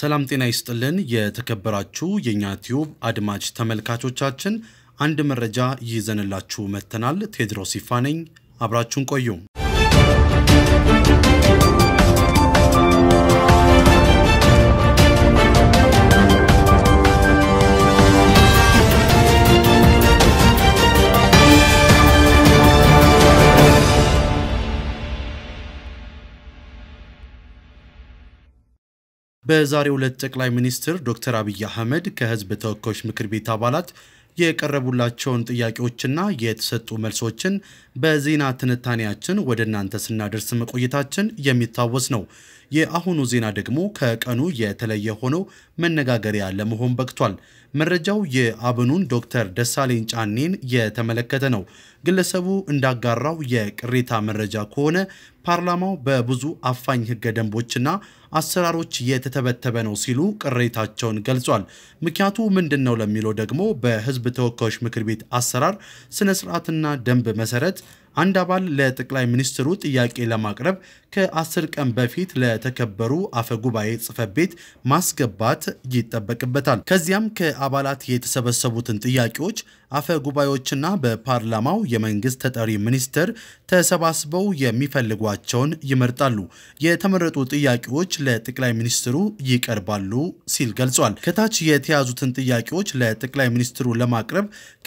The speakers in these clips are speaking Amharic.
ሰላም ጤና ይስጥልን። የተከበራችሁ የእኛ ቲዩብ አድማጭ ተመልካቾቻችን አንድ መረጃ ይዘንላችሁ መጥተናል። ቴድሮስ ይፋ ነኝ። አብራችሁን ቆዩ። በዛሬው ዕለት ጠቅላይ ሚኒስትር ዶክተር አብይ አህመድ ከህዝብ ተወካዮች ምክር ቤት አባላት የቀረቡላቸውን ጥያቄዎችና የተሰጡ መልሶችን በዜና ትንታኔያችን ወደ እናንተ ስናደርስ መቆየታችን የሚታወስ ነው። የአሁኑ ዜና ደግሞ ከቀኑ የተለየ ሆኖ መነጋገሪያ ለመሆን በቅቷል። መረጃው የአብኑን ዶክተር ደሳለኝ ጫኔን የተመለከተ ነው። ግለሰቡ እንዳጋራው የቅሬታ መረጃ ከሆነ ፓርላማው በብዙ አፋኝ ህገ ደንቦችና አሰራሮች የተተበተበ ነው ሲሉ ቅሬታቸውን ገልጿል። ምክንያቱ ምንድን ነው ለሚለው ደግሞ በህዝብ ተወካዮች ምክር ቤት አሰራር ስነ ስርዓትና ደንብ መሰረት አንድ አባል ለጠቅላይ ሚኒስትሩ ጥያቄ ለማቅረብ ከአስር ቀን በፊት ለተከበሩ አፈ ጉባኤ ጽሕፈት ቤት ማስገባት ይጠበቅበታል። ከዚያም ከአባላት የተሰበሰቡትን ጥያቄዎች አፈ ጉባኤዎችና በፓርላማው የመንግስት ተጠሪ ሚኒስትር ተሰባስበው የሚፈልጓቸውን ይመርጣሉ። የተመረጡ ጥያቄዎች ለጠቅላይ ሚኒስትሩ ይቀርባሉ ሲል ገልጿል። ከታች የተያዙትን ጥያቄዎች ለጠቅላይ ሚኒስትሩ ለማቅረብ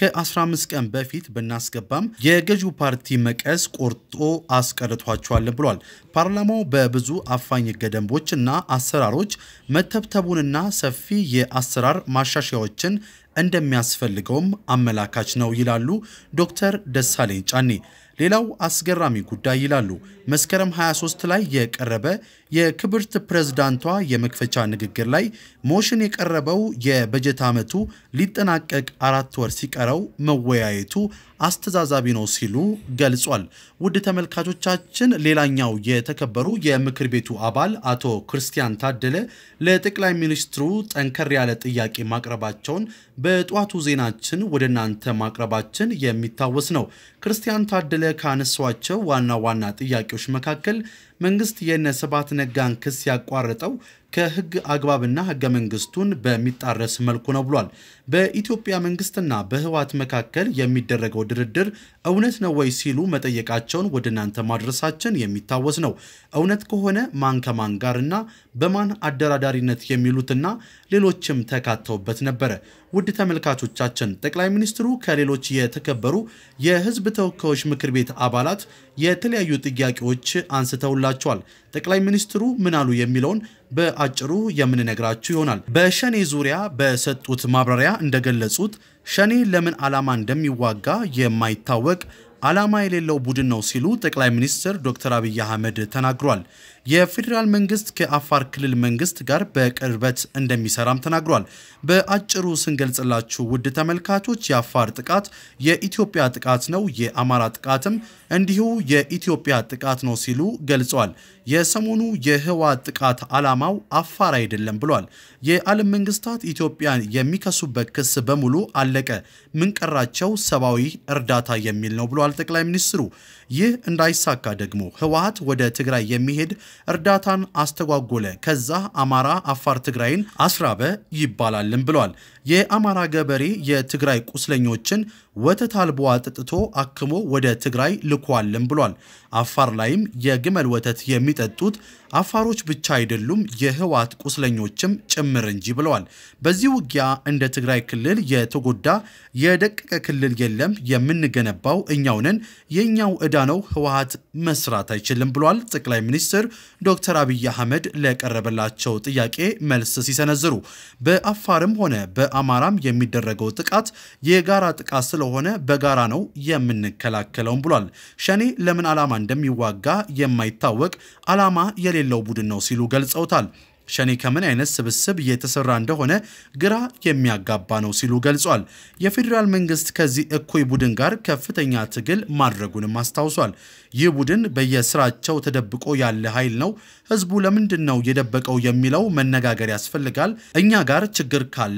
ከ15 ቀን በፊት ብናስገባም የገዢው ፓርቲ መቀስ ቆርጦ አስቀርቷቸዋል ብሏል። ፓርላማው በብዙ አፋኝ ህገ ደንቦች እና አሰራሮች መተብተቡንና ሰፊ የአሰራር ማሻሻያዎችን እንደሚያስፈልገውም አመላካች ነው ይላሉ ዶክተር ደሳለኝ ጫኔ። ሌላው አስገራሚ ጉዳይ ይላሉ መስከረም 23 ላይ የቀረበ የክብርት ፕሬዝዳንቷ የመክፈቻ ንግግር ላይ ሞሽን የቀረበው የበጀት ዓመቱ ሊጠናቀቅ አራት ወር ሲቀረው መወያየቱ አስተዛዛቢ ነው ሲሉ ገልጿል። ውድ ተመልካቾቻችን፣ ሌላኛው የተከበሩ የምክር ቤቱ አባል አቶ ክርስቲያን ታደለ ለጠቅላይ ሚኒስትሩ ጠንከር ያለ ጥያቄ ማቅረባቸውን በጠዋቱ ዜናችን ወደ እናንተ ማቅረባችን የሚታወስ ነው። ክርስቲያን ታደለ ካነሷቸው ዋና ዋና ጥያቄዎች መካከል መንግስት የነ ስብሐት ነጋን ክስ ያቋረጠው ከህግ አግባብና ህገ መንግስቱን በሚጣረስ መልኩ ነው ብሏል። በኢትዮጵያ መንግስትና በህወሓት መካከል የሚደረገው ድርድር እውነት ነው ወይ ሲሉ መጠየቃቸውን ወደ እናንተ ማድረሳችን የሚታወስ ነው። እውነት ከሆነ ማን ከማን ጋርና በማን አደራዳሪነት የሚሉትና ሌሎችም ተካተውበት ነበረ። ውድ ተመልካቾቻችን ጠቅላይ ሚኒስትሩ ከሌሎች የተከበሩ የህዝብ ተወካዮች ምክር ቤት አባላት የተለያዩ ጥያቄዎች አንስተውላቸዋል። ጠቅላይ ሚኒስትሩ ምን አሉ የሚለውን በአጭሩ የምንነግራችሁ ይሆናል። በሸኔ ዙሪያ በሰጡት ማብራሪያ እንደገለጹት ሸኔ ለምን ዓላማ እንደሚዋጋ የማይታወቅ ዓላማ የሌለው ቡድን ነው ሲሉ ጠቅላይ ሚኒስትር ዶክተር አብይ አህመድ ተናግሯል። የፌዴራል መንግስት ከአፋር ክልል መንግስት ጋር በቅርበት እንደሚሰራም ተናግሯል። በአጭሩ ስንገልጽላችሁ ውድ ተመልካቾች የአፋር ጥቃት የኢትዮጵያ ጥቃት ነው፣ የአማራ ጥቃትም እንዲሁ የኢትዮጵያ ጥቃት ነው ሲሉ ገልጸዋል። የሰሞኑ የህወሓት ጥቃት ዓላማው አፋር አይደለም ብሏል። የዓለም መንግስታት ኢትዮጵያን የሚከሱበት ክስ በሙሉ አለቀ፣ ምንቀራቸው ሰብአዊ እርዳታ የሚል ነው ብሏል ጠቅላይ ሚኒስትሩ። ይህ እንዳይሳካ ደግሞ ህወሓት ወደ ትግራይ የሚሄድ እርዳታን አስተጓጎለ፣ ከዛ አማራ አፋር ትግራይን አስራበ ይባላልም ብሏል። የአማራ ገበሬ የትግራይ ቁስለኞችን ወተት አልቦ አጠጥቶ አክሞ ወደ ትግራይ ልኳልም ብሏል። አፋር ላይም የግመል ወተት የሚጠጡት አፋሮች ብቻ አይደሉም የህወሓት ቁስለኞችም ጭምር እንጂ ብለዋል። በዚህ ውጊያ እንደ ትግራይ ክልል የተጎዳ የደቀቀ ክልል የለም፣ የምንገነባው እኛው ነን፣ የእኛው ዕዳ ነው፣ ህወሓት መስራት አይችልም ብሏል ጠቅላይ ሚኒስትር ዶክተር አብይ አህመድ ለቀረበላቸው ጥያቄ መልስ ሲሰነዝሩ በአፋርም ሆነ በአማራም የሚደረገው ጥቃት የጋራ ጥቃት ስለሆነ በጋራ ነው የምንከላከለውም ብሏል። ሸኔ ለምን ዓላማ እንደሚዋጋ የማይታወቅ ዓላማ የሌለው ቡድን ነው ሲሉ ገልጸውታል። ሸኔ ከምን አይነት ስብስብ እየተሰራ እንደሆነ ግራ የሚያጋባ ነው ሲሉ ገልጿል። የፌዴራል መንግስት ከዚህ እኩይ ቡድን ጋር ከፍተኛ ትግል ማድረጉንም አስታውሷል። ይህ ቡድን በየስራቸው ተደብቆ ያለ ኃይል ነው። ህዝቡ ለምንድን ነው የደበቀው የሚለው መነጋገር ያስፈልጋል። እኛ ጋር ችግር ካለ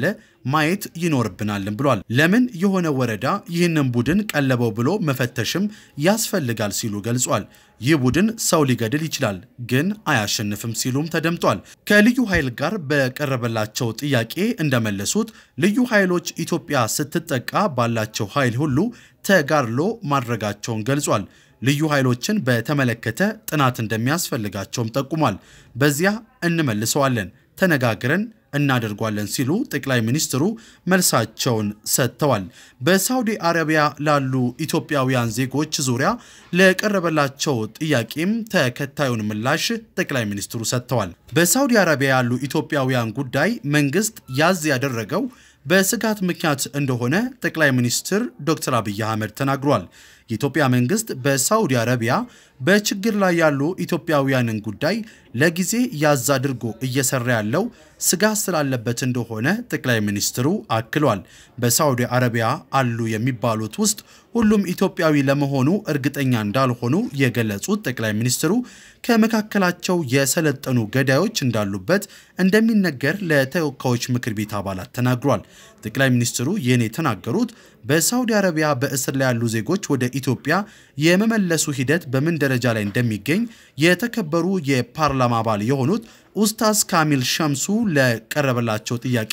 ማየት ይኖርብናልን ብሏል። ለምን የሆነ ወረዳ ይህንን ቡድን ቀለበው ብሎ መፈተሽም ያስፈልጋል ሲሉ ገልጿል። ይህ ቡድን ሰው ሊገድል ይችላል፣ ግን አያሸንፍም ሲሉም ተደምጧል። ከልዩ ኃይል ጋር በቀረበላቸው ጥያቄ እንደመለሱት ልዩ ኃይሎች ኢትዮጵያ ስትጠቃ ባላቸው ኃይል ሁሉ ተጋድሎ ማድረጋቸውን ገልጿል። ልዩ ኃይሎችን በተመለከተ ጥናት እንደሚያስፈልጋቸውም ጠቁሟል። በዚያ እንመልሰዋለን፣ ተነጋግረን እናደርጓለን ሲሉ ጠቅላይ ሚኒስትሩ መልሳቸውን ሰጥተዋል። በሳውዲ አረቢያ ላሉ ኢትዮጵያውያን ዜጎች ዙሪያ ለቀረበላቸው ጥያቄም ተከታዩን ምላሽ ጠቅላይ ሚኒስትሩ ሰጥተዋል። በሳውዲ አረቢያ ያሉ ኢትዮጵያውያን ጉዳይ መንግስት ያዝ ያደረገው በስጋት ምክንያት እንደሆነ ጠቅላይ ሚኒስትር ዶክተር አብይ አህመድ ተናግሯል። የኢትዮጵያ መንግስት በሳውዲ አረቢያ በችግር ላይ ያሉ ኢትዮጵያውያንን ጉዳይ ለጊዜ ያዝ አድርጎ እየሰራ ያለው ስጋት ስላለበት እንደሆነ ጠቅላይ ሚኒስትሩ አክሏል። በሳውዲ አረቢያ አሉ የሚባሉት ውስጥ ሁሉም ኢትዮጵያዊ ለመሆኑ እርግጠኛ እንዳልሆኑ የገለጹት ጠቅላይ ሚኒስትሩ ከመካከላቸው የሰለጠኑ ገዳዮች እንዳሉበት እንደሚነገር ለተወካዮች ምክር ቤት አባላት ተናግሯል። ጠቅላይ ሚኒስትሩ ይህን የተናገሩት በሳውዲ አረቢያ በእስር ላይ ያሉ ዜጎች ወደ ኢትዮጵያ የመመለሱ ሂደት በምን ደረጃ ላይ እንደሚገኝ የተከበሩ የፓርላማ አባል የሆኑት ኡስታዝ ካሚል ሸምሱ ለቀረበላቸው ጥያቄ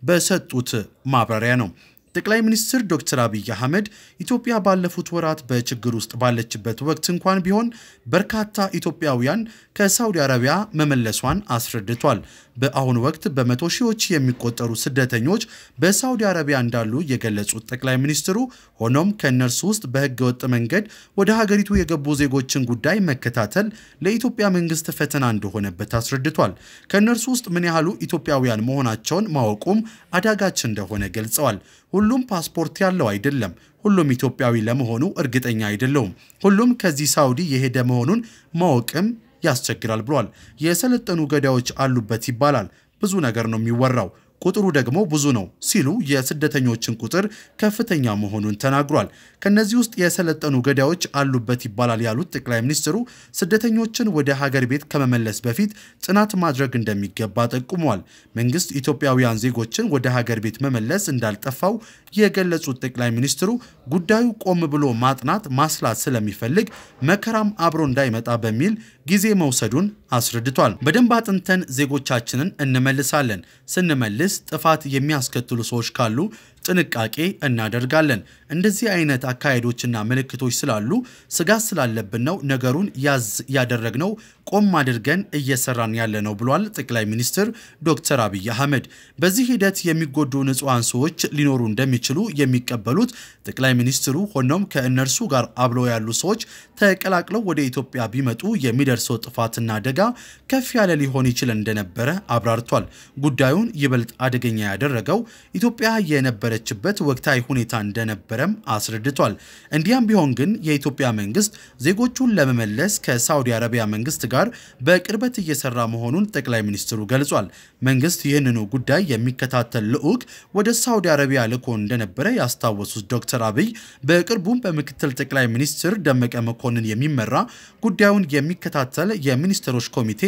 በሰጡት ማብራሪያ ነው። ጠቅላይ ሚኒስትር ዶክተር አብይ አህመድ ኢትዮጵያ ባለፉት ወራት በችግር ውስጥ ባለችበት ወቅት እንኳን ቢሆን በርካታ ኢትዮጵያውያን ከሳውዲ አረቢያ መመለሷን አስረድቷል። በአሁኑ ወቅት በመቶ ሺዎች የሚቆጠሩ ስደተኞች በሳውዲ አረቢያ እንዳሉ የገለጹት ጠቅላይ ሚኒስትሩ ሆኖም ከእነርሱ ውስጥ በሕገ ወጥ መንገድ ወደ ሀገሪቱ የገቡ ዜጎችን ጉዳይ መከታተል ለኢትዮጵያ መንግስት ፈተና እንደሆነበት አስረድቷል። ከእነርሱ ውስጥ ምን ያህሉ ኢትዮጵያውያን መሆናቸውን ማወቁም አዳጋች እንደሆነ ገልጸዋል። ሁሉም ፓስፖርት ያለው አይደለም። ሁሉም ኢትዮጵያዊ ለመሆኑ እርግጠኛ አይደለውም። ሁሉም ከዚህ ሳውዲ የሄደ መሆኑን ማወቅም ያስቸግራል ብሏል። የሰለጠኑ ገዳዮች አሉበት ይባላል። ብዙ ነገር ነው የሚወራው ቁጥሩ ደግሞ ብዙ ነው ሲሉ የስደተኞችን ቁጥር ከፍተኛ መሆኑን ተናግሯል። ከነዚህ ውስጥ የሰለጠኑ ገዳዮች አሉበት ይባላል ያሉት ጠቅላይ ሚኒስትሩ ስደተኞችን ወደ ሀገር ቤት ከመመለስ በፊት ጥናት ማድረግ እንደሚገባ ጠቁመዋል። መንግስት ኢትዮጵያውያን ዜጎችን ወደ ሀገር ቤት መመለስ እንዳልጠፋው የገለጹት ጠቅላይ ሚኒስትሩ ጉዳዩ ቆም ብሎ ማጥናት ማስላት ስለሚፈልግ መከራም አብሮ እንዳይመጣ በሚል ጊዜ መውሰዱን አስረድቷል። በደንብ አጥንተን ዜጎቻችንን እንመልሳለን። ስንመልስ ጥፋት የሚያስከትሉ ሰዎች ካሉ ጥንቃቄ እናደርጋለን። እንደዚህ አይነት አካሄዶችና ምልክቶች ስላሉ ስጋት ስላለብን ነው ነገሩን ያዝ ያደረግነው ቆም አድርገን እየሰራን ያለ ነው ብሏል ጠቅላይ ሚኒስትር ዶክተር አብይ አህመድ። በዚህ ሂደት የሚጎዱ ንጹሐን ሰዎች ሊኖሩ እንደሚችሉ የሚቀበሉት ጠቅላይ ሚኒስትሩ ሆኖም ከእነርሱ ጋር አብረው ያሉ ሰዎች ተቀላቅለው ወደ ኢትዮጵያ ቢመጡ የሚደርሰው ጥፋትና አደጋ ከፍ ያለ ሊሆን ይችል እንደነበረ አብራርቷል። ጉዳዩን ይበልጥ አደገኛ ያደረገው ኢትዮጵያ የነበረችበት ወቅታዊ ሁኔታ እንደነበረም አስረድቷል። እንዲያም ቢሆን ግን የኢትዮጵያ መንግስት ዜጎቹን ለመመለስ ከሳውዲ አረቢያ መንግስት ጋር በቅርበት እየሰራ መሆኑን ጠቅላይ ሚኒስትሩ ገልጿል። መንግስት ይህንኑ ጉዳይ የሚከታተል ልዑክ ወደ ሳውዲ አረቢያ ልኮ እንደነበረ ያስታወሱት ዶክተር አብይ በቅርቡም በምክትል ጠቅላይ ሚኒስትር ደመቀ መኮንን የሚመራ ጉዳዩን የሚከታተል የሚኒስትሮች ኮሚቴ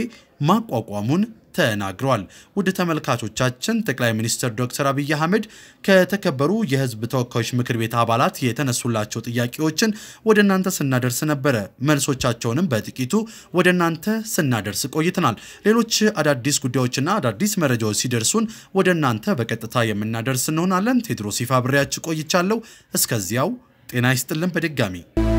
ማቋቋሙን ተናግረዋል። ውድ ተመልካቾቻችን ጠቅላይ ሚኒስትር ዶክተር አብይ አህመድ ከተከበሩ የህዝብ ተወካዮች ምክር ቤት አባላት የተነሱላቸው ጥያቄዎችን ወደ እናንተ ስናደርስ ነበረ። መልሶቻቸውንም በጥቂቱ ወደ እናንተ ስናደርስ ቆይተናል። ሌሎች አዳዲስ ጉዳዮችና አዳዲስ መረጃዎች ሲደርሱን ወደ እናንተ በቀጥታ የምናደርስ እንሆናለን። ቴድሮስ ይፋ ብሬያችሁ ቆይቻለሁ። እስከዚያው ጤና ይስጥልን በድጋሚ